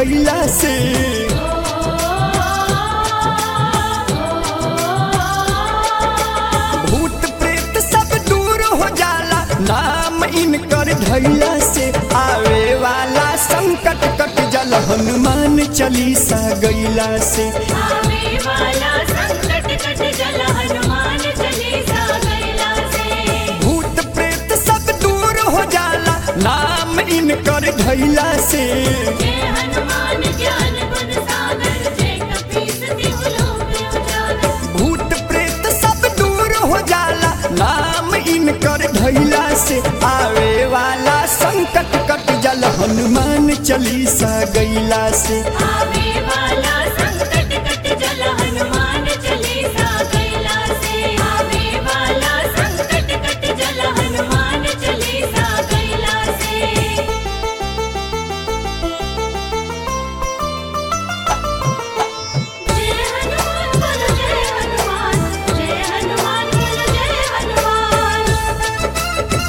धैला से भूत प्रेत सब दूर हो जाला नाम इनकर धैला से आवे वाला संकट कट जल हनुमान चालीसा गैला से आवे वाला संकट कट जल हनुमान चालीसा गैला से भूत प्रेत सब दूर हो जाला नाम इनकर धैला से जय हनुमान ज्ञान गुण सागर जय कपीस तिहु लोक उजागर भूत प्रेत सब दूर हो जाला नाम इनकर धैला से आवे वाला संकट कट जल हनुमान चालीसा गैला से आवे वाला संकट कट जल हनुमान चालीसा गैला से आवे वाला संकट कट जल हनुमान चालीसा गैला से जय हनुमान बोलो जय हनुमान जय हनुमान बोलो जय हनुमान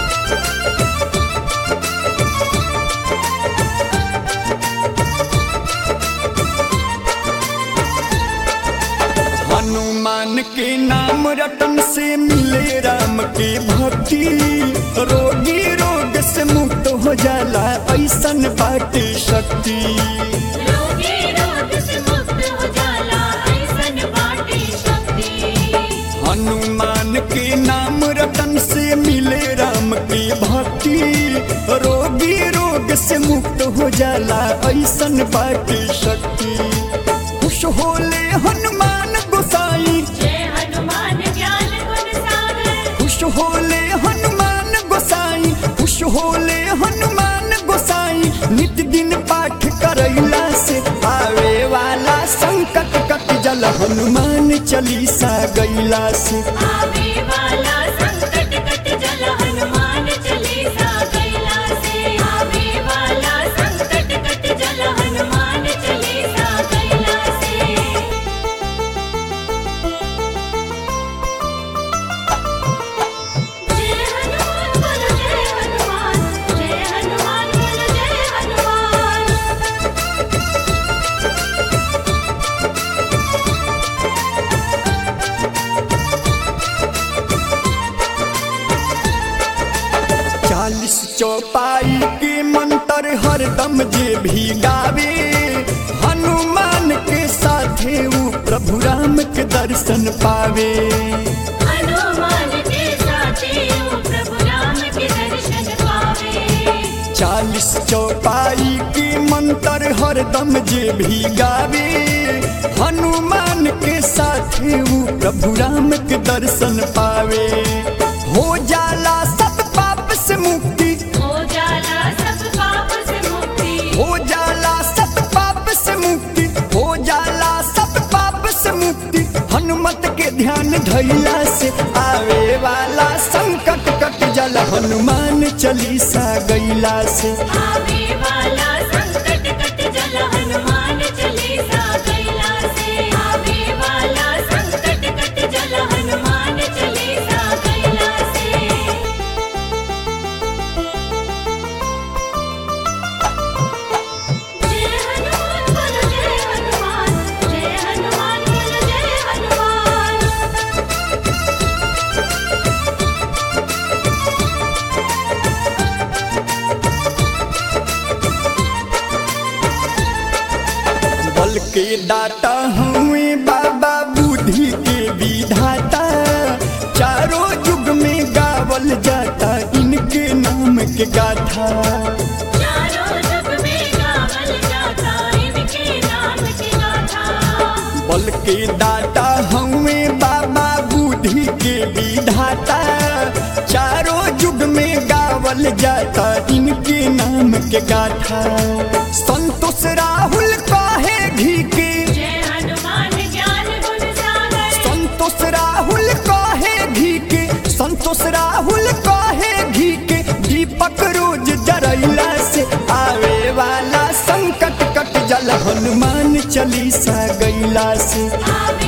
हनुमान के नाम रटन से मिले राम के भक्ति रोगी रोग से मुक्त हो जाला ऐसन बाटे शक्ति रोगी रोग से मुक्त हो जाला ऐसन बाटे शक्ति हनुमान के नाम रतन से मिले राम की भक्ति रोगी रोग से मुक्त हो जाला ऐसन बाटे शक्ति खुश होले हनुमान गोसाई जय हनुमान ज्ञान गुण सागर खुश होले हनुमान गोसाई खुश होले हनुमान गोसाई नित दिन पाठ करैला से आवे वाला संकट कट जल हनुमान चालीसा गैला से आवे वाला संकट कट जल हनुमान चालीसा गैला से आवे वाला संकट कट जल हनुमान चालीसा गैला से जय हनुमान बोलो जय हनुमान जय हनुमान बोलो जय हनुमान चालीस चौपाई के मंत्र हरदम जे भी गावे हनुमान के साथे ऊ प्रभु राम के दर्शन पावे हनुमान के साथे ओ प्रभु राम के दर्शन पावे चालीस चौपाई के मंत्र हरदम जे भी गावे हनुमान के साथे ऊ प्रभु राम के दर्शन पावे हो जाला सब पाप से मुक्ति हो जाला सब पाप से मुक्ति हो जाला सब पाप से मुक्ति हो जाला सब पाप से मुक्ति हनुमत के ध्यान धैला से आवे वाला संकट कट जल हनुमान चालीसा गैला से आवे वाला संकट कट जल हनुमान चालीसा गैला से आवे वाला संकट कट जल हनुमान चालीसा गैला से जय हनुमान बोलो जय हनुमान जय हनुमान बोलो जय हनुमान बल के दाता हुए बाबा बुद्धि के विधाता चारों युग में गावल जाता इनके नाम के गाथा चारों जुग में गावल जाता इनके नाम की गाथा बल के दाता हुए बाबा बुद्धि के विधाता चारों युग में गावल जाता इनके नाम के गाथा संतोष राहुल काहे घी के जय हनुमान ज्ञान गुण सागर संतोष राहुल काहे घी के संतोष राहुल काहे घी के दीपक रोज जरैला से आवे वाला संकट कट जल हनुमान चालीसा गैला से आवे